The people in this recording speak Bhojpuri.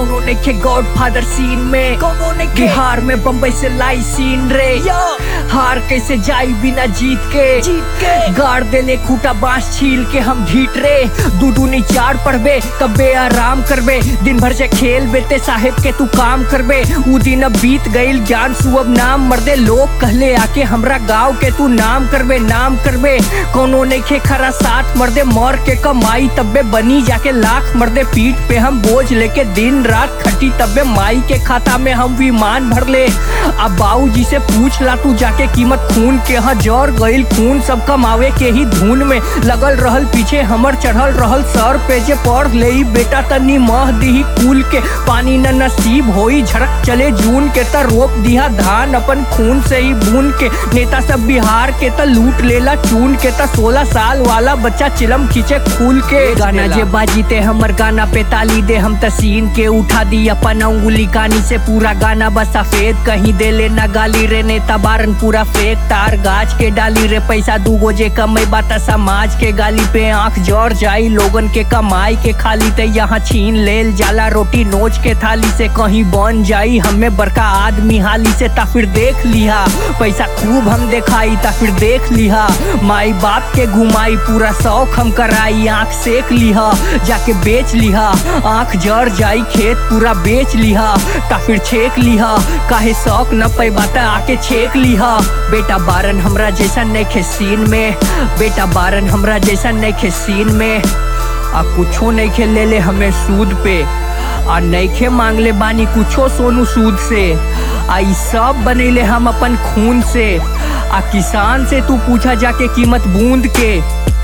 कोनो नइखे गॉड फादर सीन में कोनो नइखे बिहार में बम्बई से लाई सीन रे हार कैसे जाई बिना जीत के जीत के गाड़ देले खूटा बांस छील के हम ढीट रे दू दूनी चार पढ़बे कबे आराम करबे दिन भर से खेल बेते साहेब के तू काम करबे उ दिन अब बीत गईल ज्ञान सुअब नाम मर्दे लोग कहले आके हमरा गाँव के तू नाम करबे नाम करबे कोनो नइखे खरा साथ मर्दे मर के कमाई तब्बे बनी जाके लाख मर्दे पीठ पे हम बोझ लेके दिन रात खटी तब्बे माई के खाता में हम विमान भर ले अब बाऊ जी से पूछ ला तू जाके कीमत खून के हाँ जर गईल खून सब कमावे के ही धुन में लगल रहल पीछे हमर चढ़ल रहल सर पे जे पढ़ ले बेटा तनी मह दी कुल के पानी न नसीब होई झड़क चले जून के त रोप दिया धान अपन खून से ही बून के नेता सब बिहार के त लूट लेला चून के त सोलह साल वाला बच्चा चिलम खींचे खूल के गाना जे बाजीते हमर गाना पे ताली दे हम तसीन के उठा दी अपन अंगुली कानी से पूरा गाना बस सफेद कहीं दे ले ना गाली रे नेता बारन पूरा फेक तार गाछ के डाली रे पैसा दूगो जे कमे बात समाज के गाली पे आंख जर जाई लोगन के कमाई के खाली ते यहाँ छीन लेल जाला रोटी नोच के थाली से कहीं बन जाई हमें बड़का आदमी हाली से ता फिर देख लिहा पैसा खूब हम देखाई ता फिर देख लिहा माई बाप के घुमाई पूरा शौक हम कराई आंख सेक लिहा जाके बेच लिहा आंख जर जाई खेत पूरा बेच लिहा ता फिर छेक लिहा काहे शौक न पैबा त आके छेक लिहा बेटा बारन हमरा जैसा नइखे सीन में बेटा बारन हमरा जैसा नइखे सीन में आ कुछो नइखे ले ले हमें सूद पे आ नइखे मांगले बानी कुछो सोनू सूद से आ ई सब बनैले हम अपन खून से आ किसान से तू पूछा जाके कीमत बूंद के